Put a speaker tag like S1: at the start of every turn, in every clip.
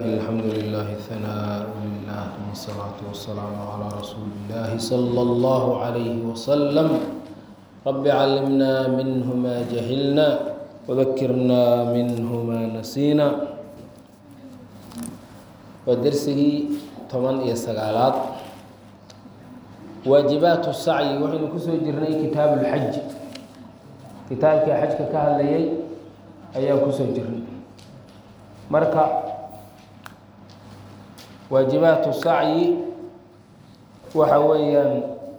S1: الحمد لله ثناء لله والصلاة والسلام على رسول الله صلى الله عليه وسلم رب علمنا منه ما جهلنا وذكرنا منه ما نسينا ودرسه toban iyo sagaalaad waajibaat sacyi waxaynu kusoo jirnay kitaab اlxaj kitaabkii xajka ka hadlayay ayaan kusoo jirnay marka waajibaat sacyi waxa weeyaan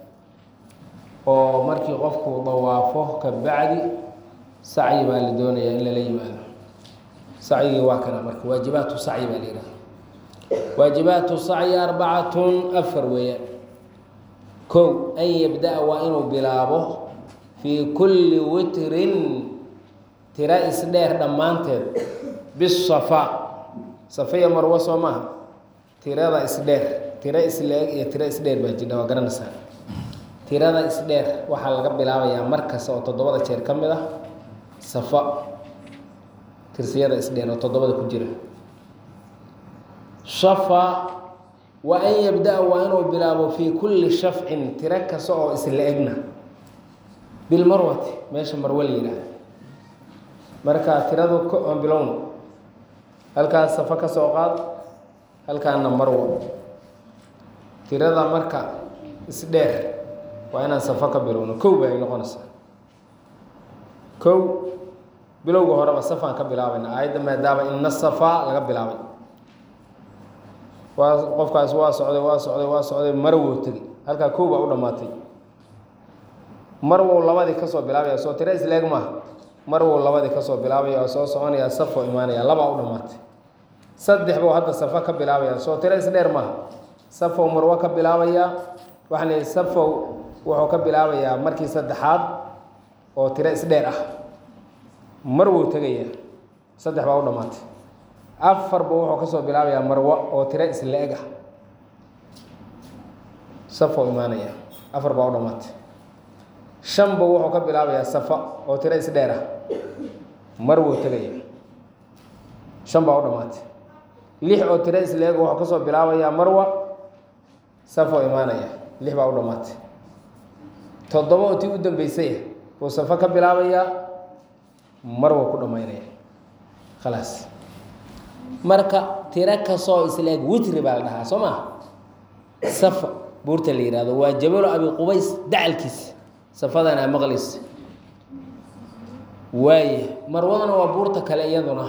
S1: oo markii qofku dawaafo ka bacdi sacyi baa la doonayaa in lala yimaado sacyigii waa kana marka waajibaatu sacyi baa la yihahda waajibaatu sacyi arbacatun afar weeyaan kow an yabda-a waa inuu bilaabo fii kulli witrin tira isdheer dhammaanteed bisafa safaiya marwo soo maaha tirada isdheer tiro isleeg iyo tiro isdheer baa jidha waa garanaysaa tirada isdheer waxaa laga bilaabayaa mar kasta oo toddobada jeer ka mid ah safa tirsiyada isdheer oo toddobada ku jira shafa wa an yabda-a waa inuu bilaabo fii kulli shafcin tiro kasta oo isla egna bilmarwati meesha marwe la yidhaahda marka tiradu aan bilowno halkaas safa ka soo qaad halkaana marwo tirada marka isdheer waa inaan safa ka bilowno kow ba ay noqonaysaa kow bilowga horeba safaan ka bilaabayna aayadda maadaama ina safaa laga bilaabay waa qofkaas waa socday waa socday waa socday marwow tegi halkaa kow baa u dhammaatay marwow labadii kasoo bilaabaya soo tiro isleeg maaha marwow labadii kasoo bilaabaya oo soo soconaya safoo imaanaya labaa u dhammaatay saddex buu hadda safa ka bilaabaya soo tiro isdheer maaha safow marwo ka bilaabayaa waxaan leeyahy safow wuxuu ka bilaabayaa markii saddexaad oo tiro isdheer ah marwow tegaya saddex baa u dhammaatay afar buu wuxuu kasoo bilaabayaa marwo oo tiro isla eg ah safow imaanaya afar baa u dhammaatay shan buu wuxuu ka bilaabayaa safa oo tiro isdheer ah marwow tegaya shan baa u dhammaatay lix oo tiro isla eg wuxuu kasoo bilaabayaa marwa safoo imaanaya lix baa u dhammaatay toddoba oo tii u dambeysay buu safo ka bilaabayaa marwa ku dhammaynaya khalaas marka tiro kastoo isla eg witri baa la dhahaa soo maa safa buurta la yihahdo waa jabalo abi qubays dacalkiisa safadana maqlis waaye marwadana waa buurta kale iyaduna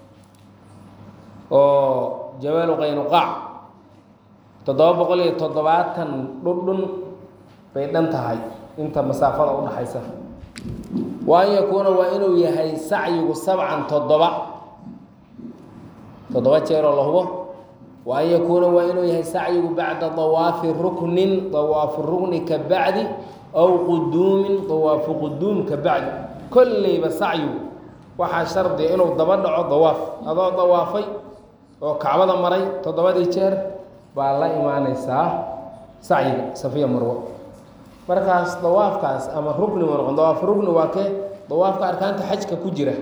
S1: oo jabalu qaynuqaac toddoba boqol iyo toddobaatan dhundhun bay dhan tahay inta masaafada udhaxaysa wa an yakuuna waa inuu yahay sacyigu sabcan toddoba toddoba jeeroo la hubo wa an yakuuna waa inuu yahay sacyigu bacda dawaafi ruknin dawaafu rukni ka bacdi aw quduumin dawaafu quduum ka bacdi kolleyba sacyigu waxaa shardiya inuu daba dhaco dawaaf adoo dawaafay oo kacbada maray toddobadii jeer baa la imaaneysaa sacyiga safiya marwo markaas dawaafkaas ama rukni ma noqon dawaaf rukni waa kee dawaafka arkaanta xajka ku jira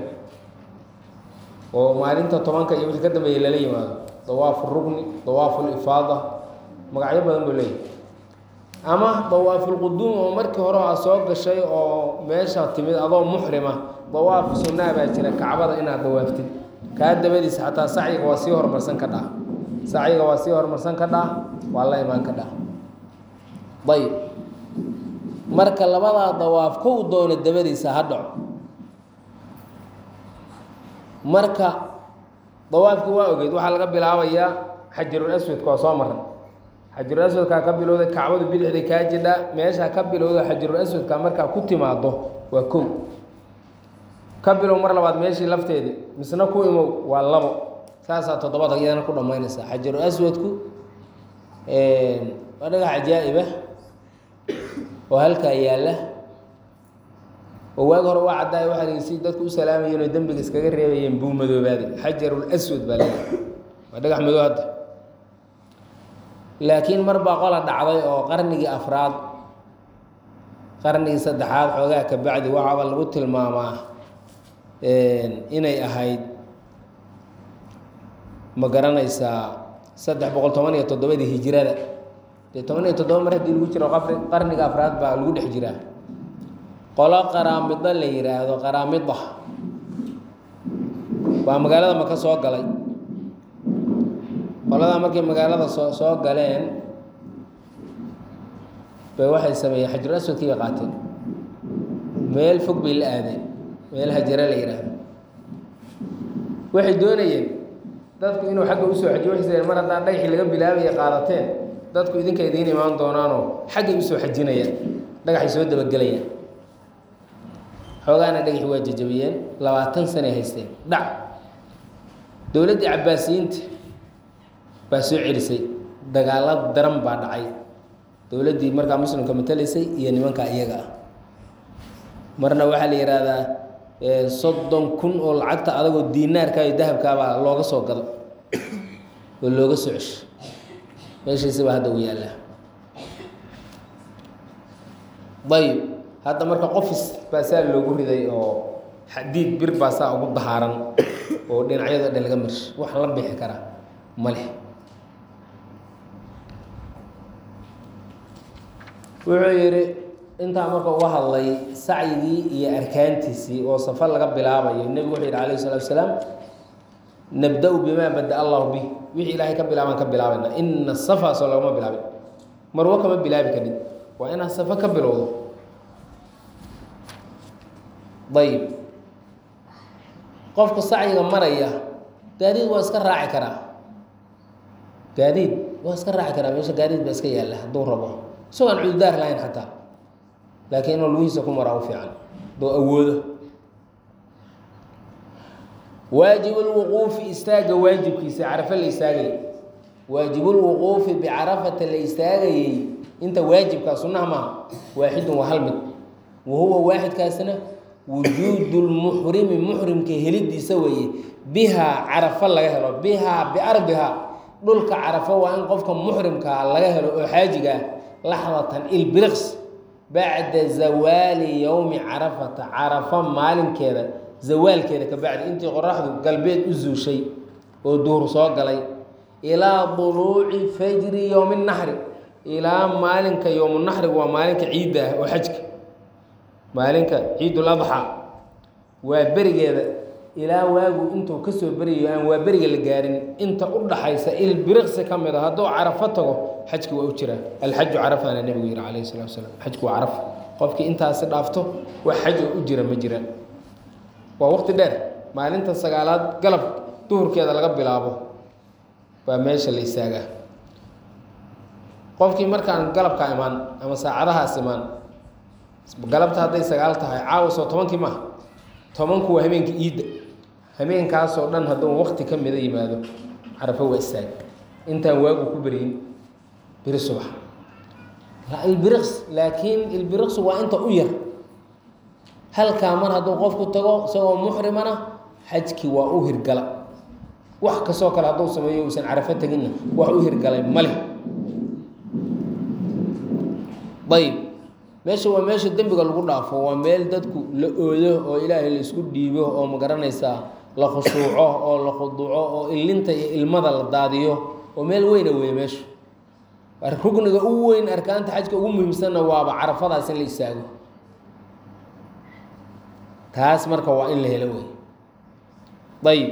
S1: oo maalinta tobanka iyo wixii ka dambeeya lala yimaado dawaafu rukni dawaafu lifaada magacyo badan buu leeyahy ama dawaafulquduum oo markii hore aa soo gashay oo meesha timid adoo muxrima dawaaf sunnaa baa jira kacbada inaad dawaaftid kaa dabadiisa xataa sacyiga waa sii horumarsan ka dhaa sacyiga waa sii horumarsan ka dhaa waa la imaan ka dhaa ayb marka labadaa dawaaf kow doono dabadiisa ha dhaco marka dawaafkii waa ogeyd waxaa laga bilaabayaa xajarul aswadka waa soo maran xajarul aswadkaa ka bilowday kacbadu bidixday kaa jidhaa meeshaa ka bilowda xajarul aswadka markaa ku timaado waa kow ka bilow mar labaad meeshii lafteedii misna ku imow waa labo saasaa toddobada iyadana ku dhammaynaysaa xajarul aswadku waa dhagax cajaa'ibah oo halkaa yaalla oo waag hore waa caddaay waxaa lii si dadku u salaamayeen oo dembiga iskaga reebayeen buu madoobaaday xajarul aswad baa leedahay waa dhagax madow hadda laakiin mar baa qola dhacday oo qarnigii afraad qarnigii saddexaad xoogaa ka bacdi waxaaba lagu tilmaamaa inay ahayd ma garanaysaa saddex boqol toban iyo toddobadii hijirada dee toban iyo toddoba mar haddii lagu jiro qafri qarniga afraad baa lagu dhex jiraa qolo qaraamida la yidhaahdo qaraamida waa magaalada maka soo galay qoladaa markay magaalada soo soo galeen bay waxay sameeyeen xajul aswadkii bay qaateen meel fog bay la aadeen meel hajare la yidhaahdo waxay doonayeen dadku inuu xagga usoo xajiyo waxay sayeen mar haddaan dhagaxii laga bilaabaya qaadateen dadku idinka idiin imaan doonaanoo xaggay usoo xajinayaan dhagaxay soo dabagelayaan xoogaana dhagaxi waa jajabiyeen labaatan sanay haysteen dhac dowladdii cabbaasiyiinta baa soo celisay dagaalo daran baa dhacay dowladdii markaa muslimka matalaysay iyo nimanka iyaga ah marna waxaa la yidhaahdaa soddon kun oo lacagta adagoo diinaarka iyo dahabkaabaa looga soo gado oo looga soo cesho meeshiisi baa hadda u yaallaa ayib hadda marka qofis baa saa loogu riday oo xadiid bir baa saa ugu dahaaran oo dhinacyado dhan laga marshay wax la bixi karaa ma leh wuxuu yidhi intaa marka uga hadlay sacyigii iyo arkaantiisii oo safar laga bilaabayo nebigu wuxuu yidhi alayh salatu asalaam nabda-u bimaa bada allahu bih wixii ilaahay ka bilaabaan ka bilaabayna ina safa soo lagama bilaabin marwo kama bilaabi karin waa inaad safa ka bilowdo ayib qofka sacyiga maraya gaadiid waa iska raaci karaa gaadiid waa iska raaci karaa meesha gaadiid baa iska yaalla hadduu rabo isagoo aan cududaar lahayn xataa laakiin inuu lugihiisa ku maraa u fiican doo awoodo waajibulwuquufi istaaga waajibkiisa carafe la istaagayay waajibulwuquufi bicarafata la istaagayey inta waajibkaa sunnaha maaha waaxidun waa hal mid wa huwa waaxidkaasna wujuudu lmuxrimi muxrimka helidiisa weeye bihaa carafo laga helo bihaa biardihaa dhulka carafo waa in qofka muxrimkaa laga helo oo xaajiga ah laxdatan ilbiriqs bacda zawaali yowmi carafata carafo maalinkeeda zawaalkeeda ka bacdi intii qoraxdu galbeed u zuushay oo duhur soo galay ilaa duluuci fajri yowmi naxri ilaa maalinka yowmunaxrigu waa maalinka ciidda ah oo xajka maalinka ciidul adxa waa berigeeda ilaa waagu intuu kasoo beriyayo aan waa beriga la gaarin inta u dhaxaysa ilbiriqsi ka mid a hadduu carafo tago xajki waa u jiraa alxaju carafana nebigu yihi calayhi salatu wasalaam xajku waa caraf qofkii intaasi dhaafto wax xaj oo u jira ma jiraan waa waqti dheer maalinta sagaalaad galab duhurkeeda laga bilaabo baa meesha la istaagaa qofkii markaan galabkaa imaan ama saacadahaas imaan galabta hadday sagaal tahay caawa soo tobankii maaha tobanku waa habeenka iidda habeenkaasoo dhan hadduu waqti ka mida yimaado carafo waa istaag intaan waagu ku beryin beri subax ilbiriqs laakiin ilbiriqsu waa inta u yar halkaa mar hadduu qofku tago isagoo muxrimana xajkii waa u hirgala wax kastoo kale hadduu sameeyo uusan carafo teginna wax u hirgalay male ayib meesha waa meesha dembiga lagu dhaafo waa meel dadku la oodo oo ilaahay la isku dhiibo oo ma garanaysaa la khushuuco oo la khuduuco oo ilinta iyo ilmada la daadiyo oo meel weyna weeye meeshu rugniga ugu weyn arkaanta xajka ugu muhiimsanna waaba carafadaas in la istaago taas marka waa in la helo wey ayib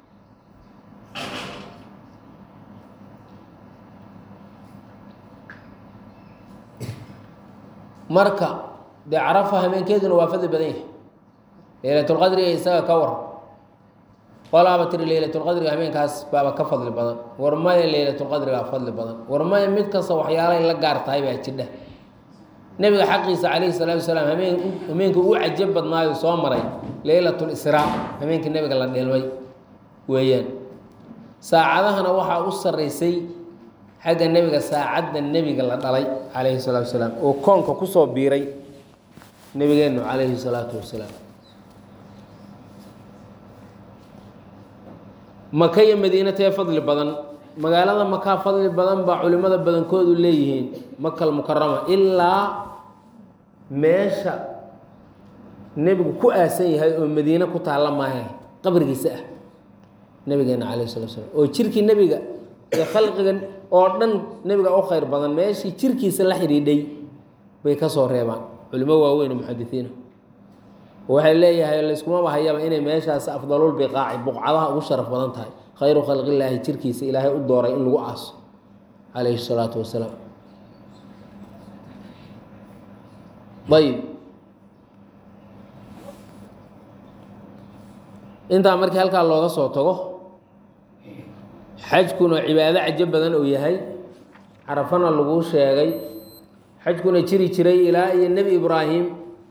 S1: marka dee carafa hameenkeeduna waa fadli badan yahay leylatulqadriga isaga ka war qolaaba tiri leylatulqadriga hameenkaas baaba ka fadli badan war maya leylatulqadrigaa fadli badan war maya mid kasta waxyaalay la gaar tahay baa jidha nebiga xaqiisa calayhi salaatu wasalaam hameen hameenkii ugu cajab badnaayo soo maray leylatul israa hameenkii nebiga la dheelmay weeyaan saacadahana waxaa u sarraysay xagga nebiga saacadda nebiga la dhalay calayhi salaatu wasalaam oo koonka kusoo biiray nebigeennu calayhi salaatu wasalaam maka iyo madiina tee fadli badan magaalada makaa fadli badan baa culimada badankoodu leeyihiin makal mukarama ilaa meesha nebigu ku aasan yahay oo madiine ku taalla maahe qabrigiisa ah nabigeena calayh salatu slam oo jirkii nebiga ee khalqiga oo dhan nebiga u khayr badan meeshii jirkiisa la xidhiidhay bay ka soo reebaan culimo waaweyn oo muxadisiina waxay leeyahay layskumaba hayaba inay meeshaas afdalul biqaaci buqcadaha ugu sharaf badan tahay khayru khalqillaahi jirkiisa ilaahay u dooray in lagu aaso calayhi salaatu wasalaam ayib intaa markii halkaa looga soo tago xajkuna cibaado cajo badan uu yahay carafana laguu sheegay xajkuna jiri jiray ilaa iyo nebi ibraahim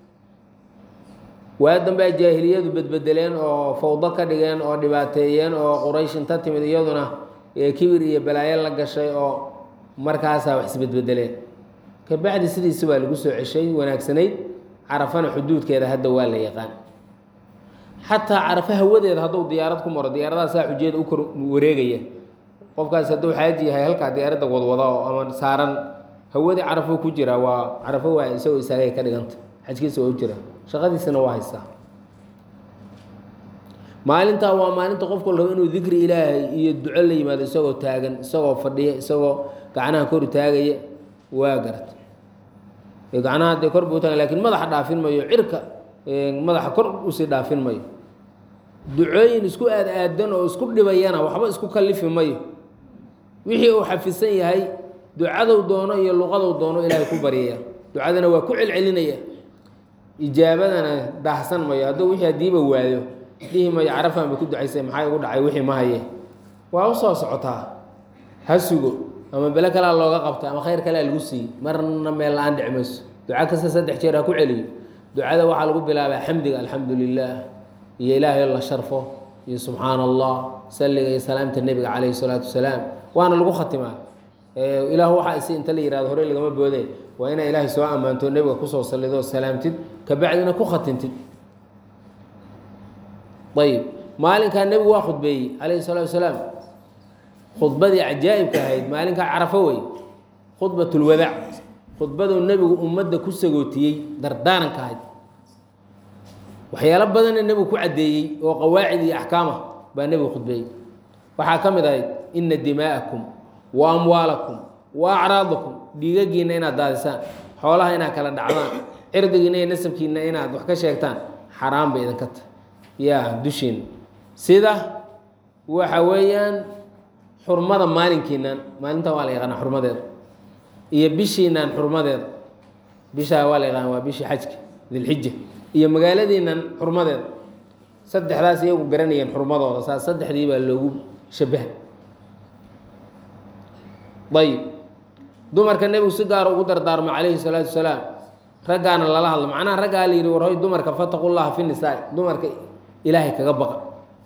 S1: waa dambea jaahiliyadu bedbedeleen oo fawdo ka dhigeen oo dhibaateeyeen oo quraysh inta timid iyaduna kibir iyo balaayo la gashay oo markaasaa wax isbedbedeleen kabacdi sidiisi baa lagu soo ceshay wanaagsanayd carafana xuduudkeeda hadda waa la yaqaan xataa carafo hawadeeda hadduu diyaarad ku maro diyaaradaha saa xujeeda u kor wareegaya qofkaas hadduu xaaji yahay halkaa diyaaradda wadwada oo ama saaran hawadii carafo ku jira waa carafo waa isagoo isaagay ka dhiganta xajkiisa waa u jira shaqadiisana waa haystaa maalintaa waa maalinta qofku rabo inuu dikri ilaahay iyo duco la yimaado isagoo taagan isagoo fadhiya isagoo gacnaha kor taagaya waa garata gacnaha dee kor buu taagan lakin madaxa dhaafin mayo cirka madaxa kor usii dhaafin mayo ducooyin isku aad aadan oo isku dhibayana waxba isku kalifi mayo wixii uu xafisan yahay ducadow doono iyo luqadow doono ilaahay ku baryaya ducadana waa ku celcelinaya ijaabadana daahsan mayo hadduu wixii hadiiba waayo dhihi mayo carafan bay ku ducaysay maxaa igu dhacay wixii ma haye waa usoo socotaa ha sugo ama bele kalea looga qabta ama khayr kalea lagu siiyey marna meel la-aan dhici mayso duca kasta saddex jeer ha ku celiyo ducada waxaa lagu bilaabaa xamdiga alxamdu lilah iyo ilaahay la sharfo iyo subxaana allah salliga iyo salaamta nebiga calayhi salaatu wasalaam waana lagu khatimaa ilaah waxaa isi inta la yihahdo hore lagama boode waa inaa ilaahay soo ammaanto nebiga kusoo sallidoo salaamtid kabacdina ku khatintid ayib maalinkaa nebigu waa khudbeeyey calayhi salaatu wasalaam khudbadii cajaa'ibka ahayd maalinkaa carafo wey khudbatulwadaac khudbaduu nebigu ummadda ku sagootiyey dardaaranka ahayd waxyaalo badanna nebigu ku caddeeyey oo qawaacid iyo axkaam ah baa nebigu khudbeeyey waxaa ka mid ahayd ina dimaa'akum wa amwaalakum wa acraadakum dhiigagiinna inaad daadisaan xoolaha inaad kala dhacdaan cirdigiinna iyo nasabkiinna inaad wax ka sheegtaan xaraan bay idinka tahay yaa dushiina sida waxa weeyaan xurmada maalinkiinan maalintan waa la yaqaanaa xurmadeeda iyo bishiinan xurmadeeda bishaa waa la yaqaana waa bishii xajka dilxija iyo magaaladiinan xurmadeeda saddexdaas iyagu garanayeen xurmadooda saas saddexdii baa loogu shabaha ayib dumarka nebigu si gaara ugu dardaarmo calayhi salaatu wasalaam raggaana lala hadlo macnaha raggaa la yidhi warhoy dumarka fataqu llaha fi nisaa dumarka ilaahay kaga baqa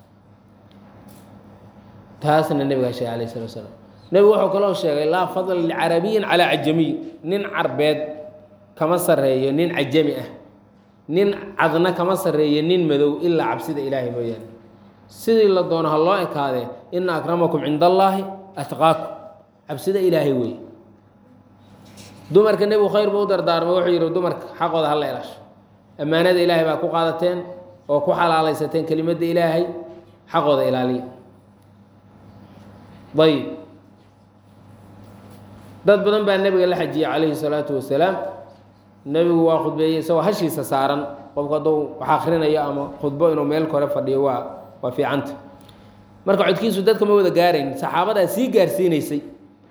S1: taasna nebigaa sheegay alayh salatu wasalaam nebigu wuxuu kaloo sheegay laa fadla licarabiyin calaa cajamiy nin carbeed kama sarreeyo nin cajami ah nin cadna kama sarreeyo nin madow ilaa cabsida ilaahay mooyaane sidii la doono ha loo ekaadee ina akramakum cinda allaahi atqaakum cabsida ilaahay weeye dumarka nebigu khayr buu u dardaarmay wuxuu yidhi dumarka xaqooda hala ilaasho ammaanada ilaahay baa ku qaadateen oo ku xalaalaysateen kelimadda ilaahay xaqooda ilaaliya ayib dad badan baa nebiga la xajiyey calayhi salaatu wasalaam nebigu waa khudbeeyey isagoo hashiisa saaran qofku hadduu wax akhrinayo ama khudbo inuu meel kore fadhiyo waa waa fiicanta marka codkiisu dadka ma wada gaarayn saxaabadaa sii gaarsiinaysay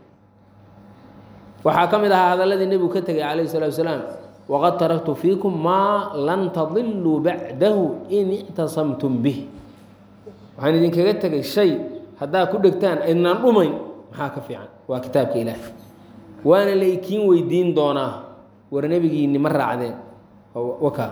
S1: waxaa ka mid ahaa hadalladii nebigu ka tegay calayhi salatu wasalaam waqad taraktu fiikum maa lan tadiluu bacdahu in ictasamtum bih waxaan idinkaga tegay shay haddaad ku dhegtaan idnaan dhumayn maxaa ka fiican waa kitaabka ilaahi waana la ikiin weydiin doonaa war nebigiinni ma raacdeen waka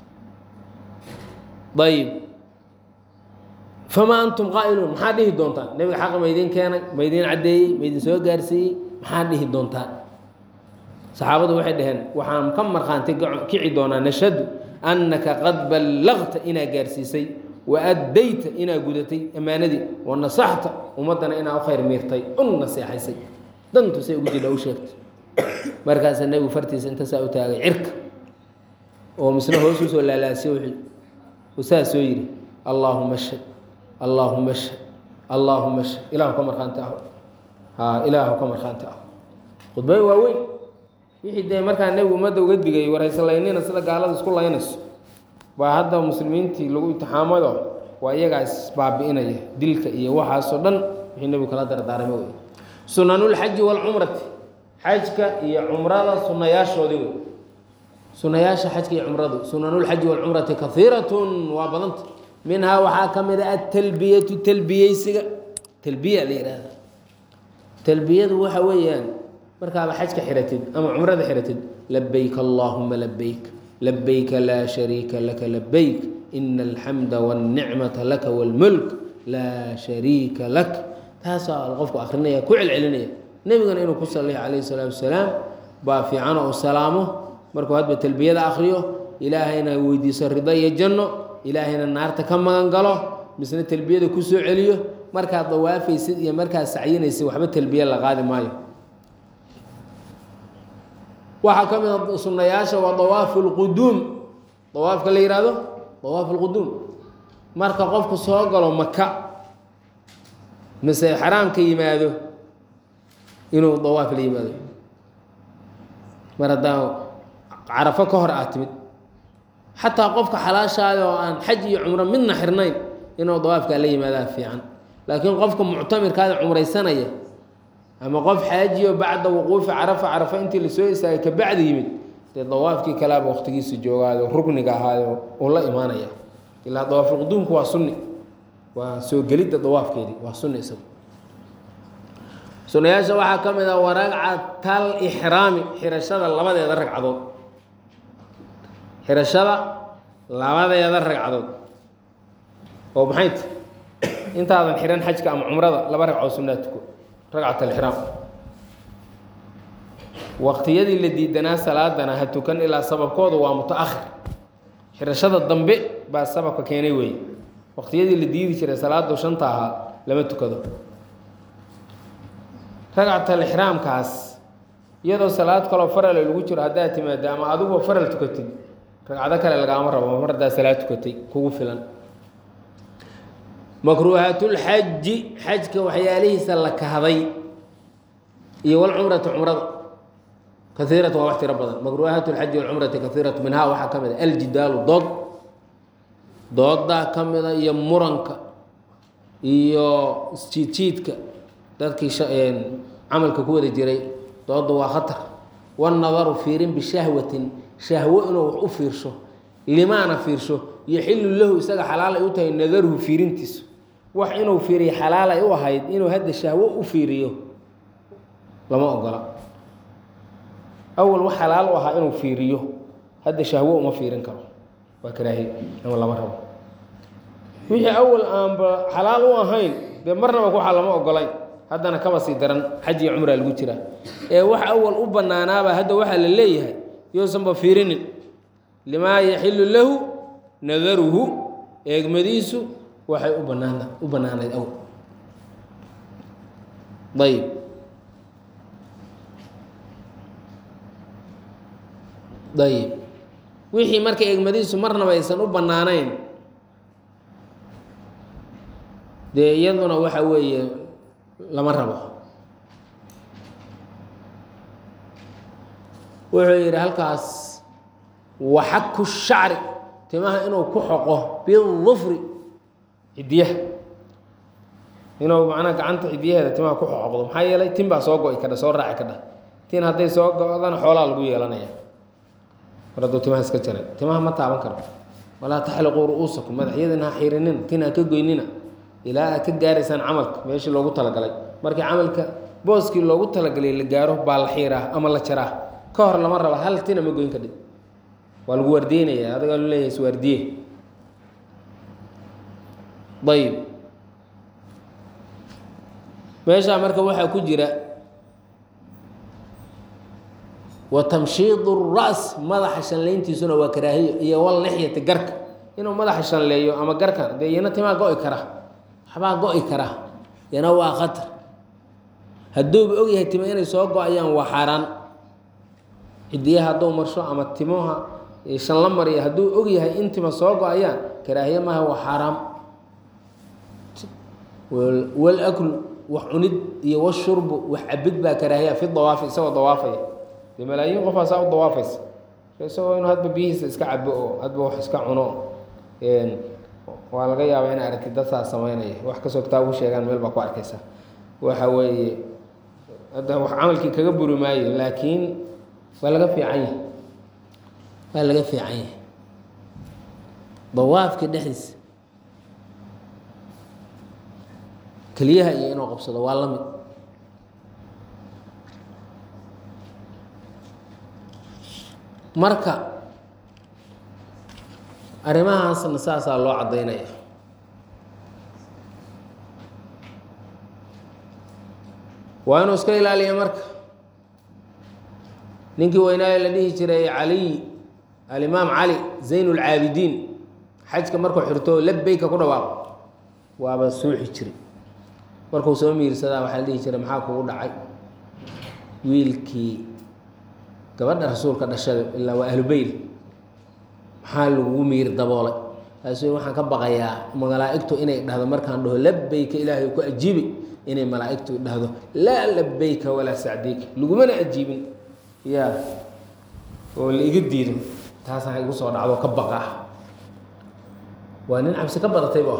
S1: ayib famaa antum qaa'iluun maxaa dhihi doontaan nebiga xaqa maydin keenay maydin caddeeyey maydin soo gaarsiiyey maxaa dhihi doontaan saxaabadu waxay dhaheen waxaan ka markhaanti kici doonaa nashhadu annaka qad ballaqta inaa gaarsiisay wa addayta inaa gudatay ammaanadii wa nasaxta ummaddana inaa u khayr miirtay un naseexaysay dantu say ugu jidha u sheegtay markaasaa nebigu fartiisa inta saa u taagay cirka oo misna hoos usoo laalaasiyo wuxuu saa soo yidhi allaahuma ashhad allaahuma ashhad allaahuma sh ilahu ka markhaanti aho ha ilaahu ka markhaanti aho khudbooyin waaweyn wixii dee markaa nebigu ummadda uga digay warhaysalaynina sida gaalada isku laynayso baa hadda muslimiintii lagu imtixaamado waa iyagaa isbaabi'inaya dilka iyo waxaasoo dhan wixii nebigu kala dardaarmay wey sunanulxaji waalcumrati xajka iyo cumrada sunayaashoodii wey sunayaasha xajka iyo cumradu sunanulxaji waalcumrati kaiiratun waa badanta minhaa waxaa ka mid a atalbiyatu talbiyeysiga talbiya la yihahda talbiyadu waxa weeyaan markaaba xajka xiratid ama cumrada xiratid labayk allaahuma labayk labayka laa shariika laka labayk ina alxamda wاlnicmata laka wاlmulk laa shariika lak taasaa qofku akrinaya ku celcelinaya nebigana inuu ku saliya calayhi salaatu wasalaam baa fiicano uu salaamo markuu hadba talbiyada akriyo ilaahayna weydiiso rido iyo janno ilaahayna naarta ka magan galo misna talbiyada ku soo celiyo markaad dawaafaysid iyo markaad sacyinaysid waxba talbiye la qaadi maayo waxaa ka mid a sunayaasha waa dawaafu lquduum dawaafka la yihahdo dawaafu lquduum marka qofku soo galo maka mise xaraamka yimaado inuu dawaaf la yimaado mar haddaa carafo ka hor aad timid xataa qofka xalaashaada oo aan xaj iyo cumro midna xirnayn inuu dawaafkaa la yimaadaa fiican laakiin qofka muctamirkaada cumraysanaya ama qof xaajiyo bacda wuquufi carafa carafa intii lasoo istaagay kabacdi yimid dee dawaafkii kalaaba waqtigiisa joogaayo rugniga ahaayo uu la imaanaya ilaa dawaafulquduumku waa sunni waa soo gelidda dawaafkeedii waa sunni isagu sunayaasha waxaa ka mid ah waragcatal ixraami xirashada labadeeda ragcadood xirashada labadeeda ragcadood oo maxay ta intaadan xihan xajka ama cumrada laba ragcood sunnaa tuko ragcat alixraam waqtiyadii la diidanaa salaadana ha tukan ilaa sababkooda waa muta-ahir xirashada dambe baa sababka keenay weeye waqtiyadii la diidi jiray salaadu shanta ahaa lama tukado ragcat alixraamkaas iyadoo salaad kaloo farale lagu jiro haddaad timaado ama adigoo faral tukatid ragcado kale lagaama rabo mar haddaa salaad tukatay kugu filan makruuhaatulxaji xajka waxyaalihiisa la kahday iyo walcumrati cumrada kaiiratu waa wax tiro badan makruuhaat lxaji walcumrati kaiiratu minhaa waxaa ka mid a aljidaalu dood doodaa ka mida iyo muranka iyo isjiidjiidka dadkii camalka ku wada jiray dooda waa khatar wanadaru fiirin bishahwatin shahwo inuu wax u fiirsho limaana fiirsho yoxilu lahu isaga xalaal ay u tahay nadaruhu fiirintiisu wax inuu fiiriyo xalaal ay u ahayd inuu hadda shahwo u fiiriyo lama ogola awal wax xalaal u ahaa inuu fiiriyo hadda shahwo uma fiirin karo waa karaahiye ama lama rabo wixii awal aanba xalaal u ahayn dee marnaba waxaa lama ogolayn haddana kaba sii daran xaj iyo cumraa lagu jiraa ee wax awal u bannaanaaba hadda waxaa la leeyahay yousanba fiirinin limaa yaxilu lahu nadaruhu eegmadiisu waxay u banaan u bannaanayd awal ayb ayib wixii marka eegmadiisu marnaba aysan u bannaanayn dee iyaduna waxa weeye lama rabo wuxuu yidhi halkaas waxaku shacri timaha inuu ku xoqo bidufri cidiyaha inuu macnaha gacanta cidiyaheeda timaha ku xoqdo maxaa yeelay tin baa soo go-i kadha soo raaci kadha tin hadday soo go-dana xoolaa lagu yeelanaya mar hadduu timaha iska jaray timaha ma taaban karo walaa taxliquu ru-uusakum madaxyadina ha xirinina tin ha ka goynina ilaa aad ka gaaraysaan camalka meeshii loogu talagalay markii camalka booskii loogu talagalay la gaaro baa la xiiraa ama la jaraa ka hor lama raba hal tina ma goyn kadhib waa lagu waardiyeynaya adigaa lu leeyahay iswaardiye ayib meeshaa marka waxaa ku jira wa tamshiidu ras madaxa shanlayntiisuna waa karaahiyo iyo wal lixyati garka inuu madaxa shanleeyo ama garkan dee iyana timaa go-i kara waxbaa go-i kara yana waa khatar hadduuba ogyahay tima inay soo go-ayaan waa xaaraan cidiyaha hadduu marsho ama timaha shan la mariya hadduu ogyahay in tima soo go-ayaan karaahiye maaha waa xaaraam walaklu wax cunid iyo washurbu wax cabid baa karaahiya fi dawaafi isagoo dawaafaya dee malaayiin qofaa saa u dawaafaysa isagoo inuu hadba biyihiisa iska cabo oo hadba wax iska cuno waa laga yaabaa ina aragtid dad saa sameynaya wax kastoo kitaabu sheegaan meel baa ku arkaysa waxa weeye hadda wax camalkii kaga buri maayo laakiin waa laga fiican yahay waa laga fiican yahay dawaafka dhexdiisa keliyaha iyo inuu qabsado waa la mid marka arrimahaasna saasaa loo caddaynaya waa inuu iska ilaaliya marka ninkii weynaayo la dhihi jiray caliy alimaam cali zayn اlcaabidiin xajka markuu xirto labeyka ku dhawaaqo waaba suuxi jiray markuu soo miirsadaa waxaa la dhihi jiray maxaa kugu dhacay wiilkii gabadha rasuulka dhashada ilaa waa ahlubeyl maxaa lagugu miir daboolay taasu waxaan ka baqayaa malaa-igtu inay dhahdo markaan dhaho labeyka ilaahay ku ajiibi inay malaa-igtu dhahdo laa labeyka walaa sacdeyka lagumana ajiibin ya oo la iga diido taasaan igu soo dhacdo ka baqaa waa nin cabsi ka badatayba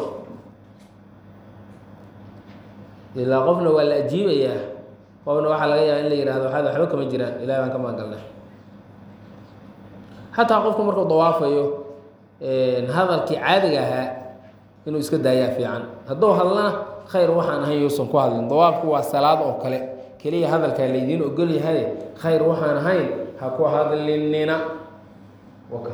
S1: ilaa qofna waa la ajiibayaa qofna waxaa laga yaaba in la yihahdo waxaad waxba kama jiraan ilahi baan ka maangalnay xataa qofku markuu dawaafayo hadalkii caadiga ahaa inuu iska daayaa fiican hadduu hadlana khayr waxaan ahayn yuusan ku hadlin dawaafku waa salaad oo kale keliya hadalkaa laydiin ogol yahay khayr waxaan ahayn ha ku hadlinina waka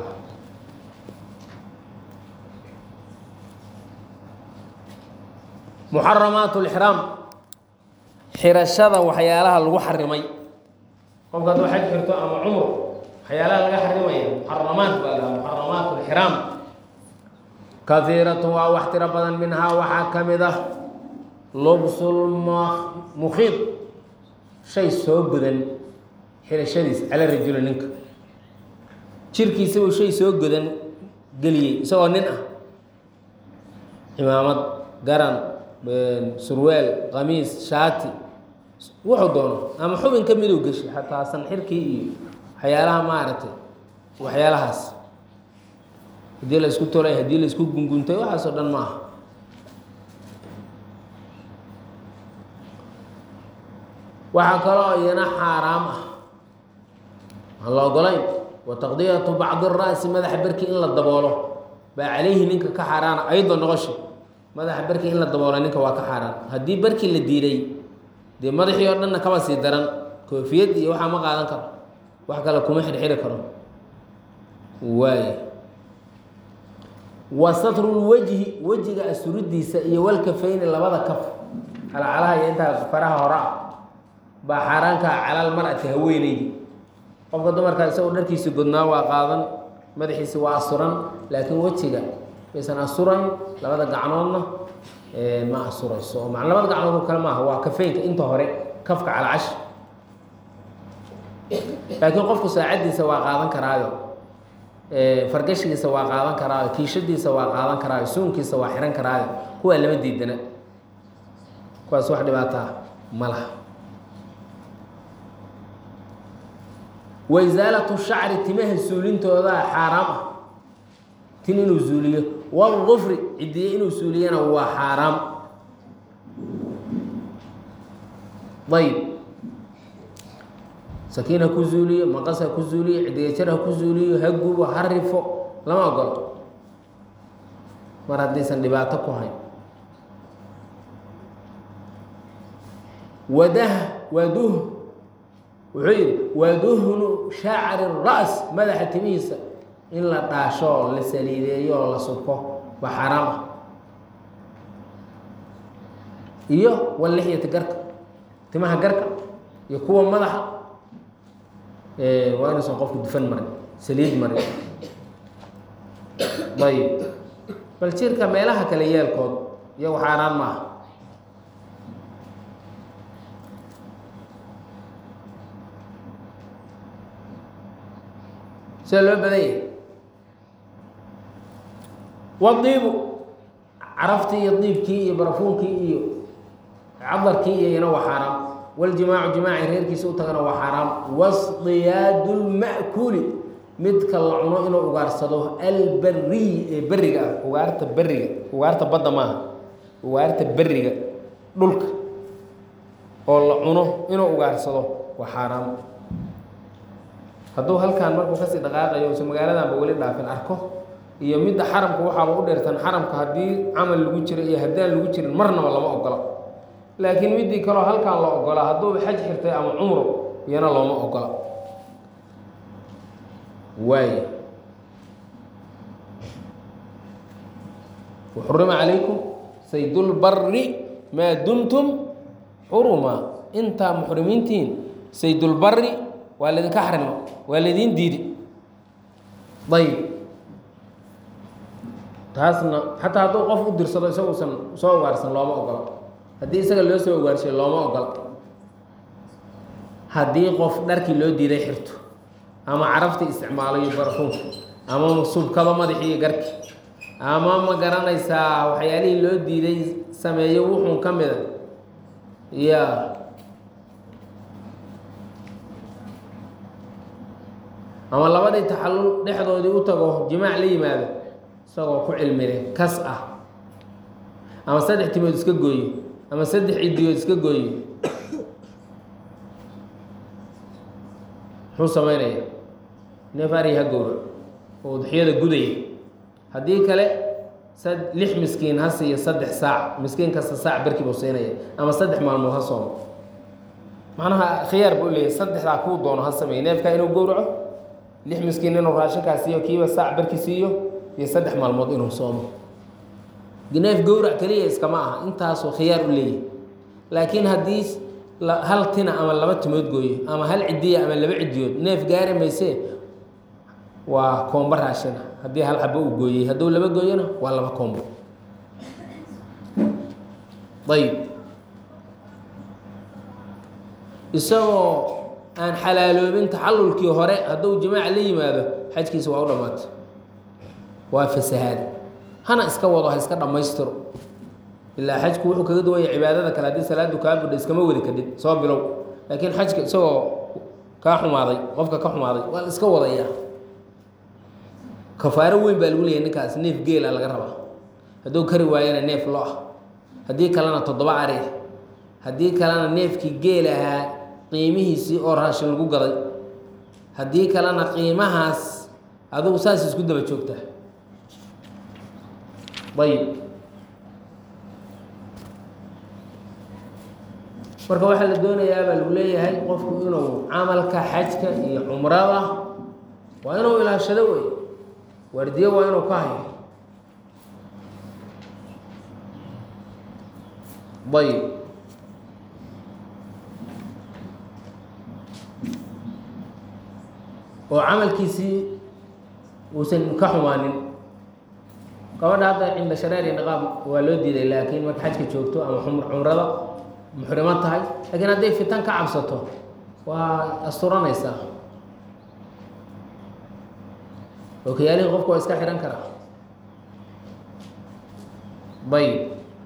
S1: muxaramaat lixraam xirashada waxyaalaha lagu xarimay qofka hadduu xaj xirto ama cumr waxyaalaha laga xarimaya muxaramaat baa lahaa muxaramaat lixraam kahiiratun waa wax tiro badan minhaa waxaa ka mid ah lubsul mukhiid shay soo godan xirashadiis cala rajuli ninka jirkiisa uu shay soo godan geliyey isagoo nin ah cimaamad garan surweel qamiis shaati wuxuu doono ama xubin ka miduu geshay xataa sanxirkii iyo waxyaalaha maaragtay waxyaalahaas haddii la isku tolay haddii la isku gunguntay waxaasoo dhan ma aha waxaa kaloo iyana xaaraam ah aan la ogolayn wa taqdiyatu bacdi ra'si madaxa berkii in la daboolo baa calayhi ninka ka xaaraana ayadoo noqosha madaxa berkii in la daboolo ninka waa ka xaaraan haddii berkii la diiday dee madaxii oo dhanna kaba sii daran koofiyad iyo waxaa ma qaadan karo wax kale kuma xirxiri karo waay wa satrulwejhi wejiga asuridiisa iyo walkafayni labada kaf calacalaha iyo intaa faraha hore ah baa xaaraankaa calal marati haweeneydi qofka dumarkaa isagoo dharkiisi godnaa waa qaadan madaxiisi waa asuran laakiin wejiga maysan asurayn labada gacnoodna ma asurayso oo ma labada gacnood oo kale maaha waa kafeynka inta hore kafka calcash laakiin qofku saacaddiisa waa qaadan karaayo fargashigiisa waa qaadan karaayo kiishadiisa waa qaadan karaayo suunkiisa waa xihan karaayo kuwaa lama diidana kuwaas wax dhibaataa ma laha wa isaalatu shacri timaha suulintoodaa xaaraam ah tin inuu suuliyo waalgufri cidiye inuu suuliyana waa xaaraam ayb sakiin ha ku zuuliyo maqas ha ku zuuliyo cidiyajar ha ku zuuliyo ha gubo ha rifo lama ogolo mar haddaysan dhibaato ku hayn wadaha waduh wuxuu yidhi waduhnu shacri ras madaxa timihiisa in la dhaasho oo la saliideeyo oo la subko waa xaaraam ah iyo walixyati garka timaha garka iyo kuwa madaxa waa inuusan qofku dufan marin saliid marin ayib bal jirka meelaha kale yeelkood iyagu xaaraan maaha sida loo badan yahay wadiibu caraftii iyo diibkii iyo barafuunkii iyo cadarkii iyo ina waa xaaraam waljimaacu jimaaci reerkiisa u tagana waa xaaraam wasdiyaadu lma'kuuli midka la cuno inuu ugaarsado alberiy ee beriga ah ugaarta beriga ugaarta badda maaha ugaarta beriga dhulka oo la cuno inuu ugaarsado waa xaaraam hadduu halkaan markuu kasii dhaqaaqayo use magaaladanba weli dhaafin arko iyo midda xaramka waxaaba u dheertan xaramka haddii camal lagu jiro iyo haddaan lagu jirin marnaba lama ogola laakiin midii kaleo halkaan la ogolaa hadduuba xaj xirtay ama cumro iyana looma ogola waay waxurima calaykum saydulbari maa dumtum xuruma intaa muxrimiintiin saydulbari waa laydinka xarima waa laydiin diidi ayb taasna xataa hadduu qof u dirsado isaguusan soo ugaarsan looma ogola haddii isaga loo soo ugaarshay looma ogola haddii qof dharkii loo diiday xirto ama caraftii isticmaalo iyo barafuunka ama subkado madaxii iyo garki ama ma garanaysaa waxyaalihii loo diiday sameeyo wuxuun ka mida ya ama labadii taxallul dhexdoodii u tago jimaac la yimaado isagoo ku cilmile kas ah ama saddex timood iska gooyo ama saddex cidiyood iska gooyo muxuu sameynaya neef ari ha gowra oo udxiyada gudaya haddii kale sad lix miskiin ha siiyo saddex saac miskiin kasta saac barkii buu siinaya ama saddex maalmood ha soomo macnaha khiyaar buu leeyahy saddexdaa kuu doono ha sameeye neefkaa inuu gowraco lix miskiin inuu raashinkaa siiyo kiiba saac barki siiyo iyo saddex maalmood inuu soomo neef gowrac keliya iskama aha intaasuu khiyaar u leeyahy laakiin haddii hal tina ama laba timood gooyo ama hal cidiya ama laba cidiyood neef gaari maysee waa koombo raashina haddii hal xabo uu gooyey hadduu laba gooyona waa laba koombo ayib isagoo aan xalaaloobin taxallulkii hore hadduu jimaac la yimaado xajkiisa waa u dhammaatay waa fasahaad hana iska wado ha iska dhammaystiro ilaa xajku wuxuu kaga duwanya cibaadada kale haddii salaadu kaa budhay iskama wadi kadhid soo bilow laakiin xajka isagoo kaa xumaaday qofka ka xumaaday waa la iska wadayaa kafaaro weyn baa lagu leeyahy ninkaas neef geela laga rabaa hadduu kari waayana neef lo ah haddii kalena toddoba ari ah haddii kalena neefkii geel ahaa qiimihiisii oo raashin lagu gaday haddii kalena qiimahaas adugu saas isku daba joogtaa ayib marka waxaa la doonayaa baa lagu leeyahay qofku inuu camalka xajka iyo cumrada waa inuu ilaashado wey waardiyo waa inuu ka hayo ayib oo camalkiisii uusan ka xumaanin gabadha hadda cinda shareer iyo niqaab waa loo diiday laakiin marka xajka joogto ama cumrada muxrimo tahay laakiin hadday fitan ka cabsato waa asturanaysaa okayaalihii qofku waa iska xihan karaa ayib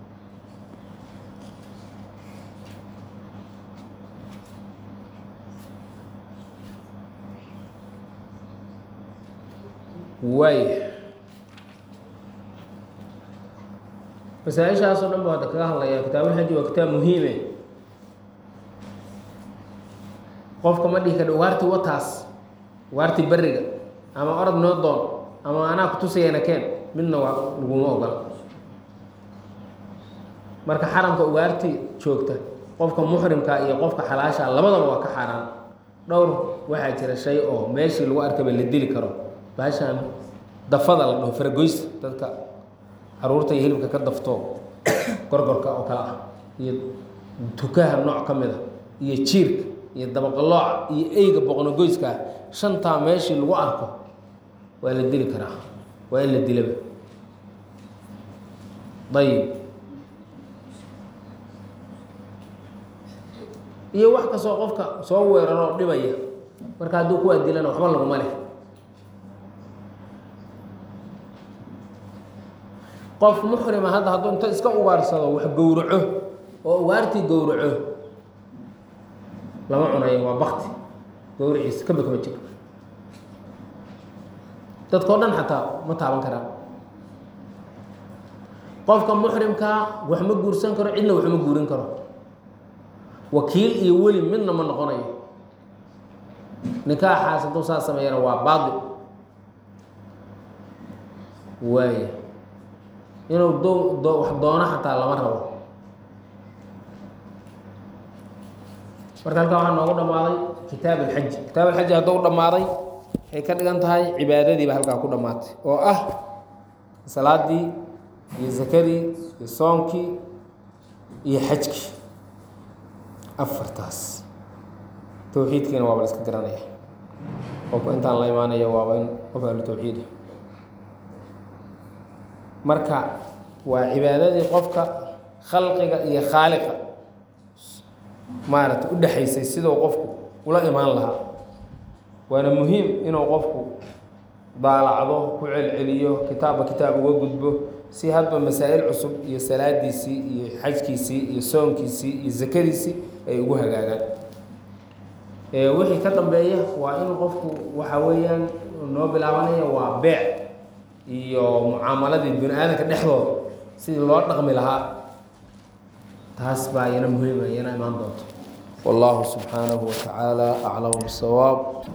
S1: waay masaaishaasoo dhan ba hadda kaga hadlaya kitaabulxaji waa kitaab muhiime qofka ma dhihi kadha waarti wataas waarti beriga ama orod noo doon ama anaa kutusayana keen midna waa laguma ogola marka xaramka ugaarti joogta qofka muxrimka iyo qofka xalaasha labadaba waa ka xaaraan dhowr waxaa jira shay oo meeshii lagu arkaba la dili karo baashaan dafada la dhaho faragoysa dadka caruurta iyo hilibka ka dafto gorgorka oo kale ah iyo tukaha nooc ka mid a iyo jiirka iyo dabaqalooca iyo eyga boqnogoyska ah shantaa meeshii lagu arko waa la dili karaa waa in la dilaba ayib iyo wax kastoo qofka soo weeraroo dhibaya marka hadduu kuwaa dilana waxba laguma leh qof muxrima hadda hadduu inta iska ugaarsado wax gowraco oo ugaartii gowraco lama cunayo waa bakti gowraciisa kaba kama jiro dadkao dhan xataa ma taaban karaan qofka muxrimkaa wax ma guursan karo cidna wax ma guurin karo wakiil iyo weli midna ma noqonayo nikaaxaas hadduu saa sameeyana waa baadil waaya inuu do do wax doono xataa lama rabo marka halkaa waxaa noogu dhammaaday kitaab alxaji kitaab alxaji hadduu dhammaaday waxay ka dhigan tahay cibaadadiiba halkaa ku dhammaatay oo ah salaadii iyo zakadii iyo soonkii iyo xajkii afartaas towxiidkiina waaba la iska garanaya qofka intaan la imaanaya waaba in qof ahlu towxiida marka waa cibaadadii qofka khalqiga iyo khaaliqa maaragtay u dhexaysay siduu qofku ula imaan lahaa waana muhiim inuu qofku daalacdo ku celceliyo kitaabba kitaab uga gudbo si hadba masaa'il cusub iyo salaadiisii iyo xajkiisii iyo soonkiisii iyo zakadiisii ay ugu hagaagaan wixii ka dambeeya waa in qofku waxa weeyaan noo bilaabanaya waa beec iyo mucaamaladii bini aadanka dhexdooda sidii loo dhaqmi lahaa taas baa iyana muhiima iyana imaan doonto wallahu subxaanahu watacaala aclamu bisawaab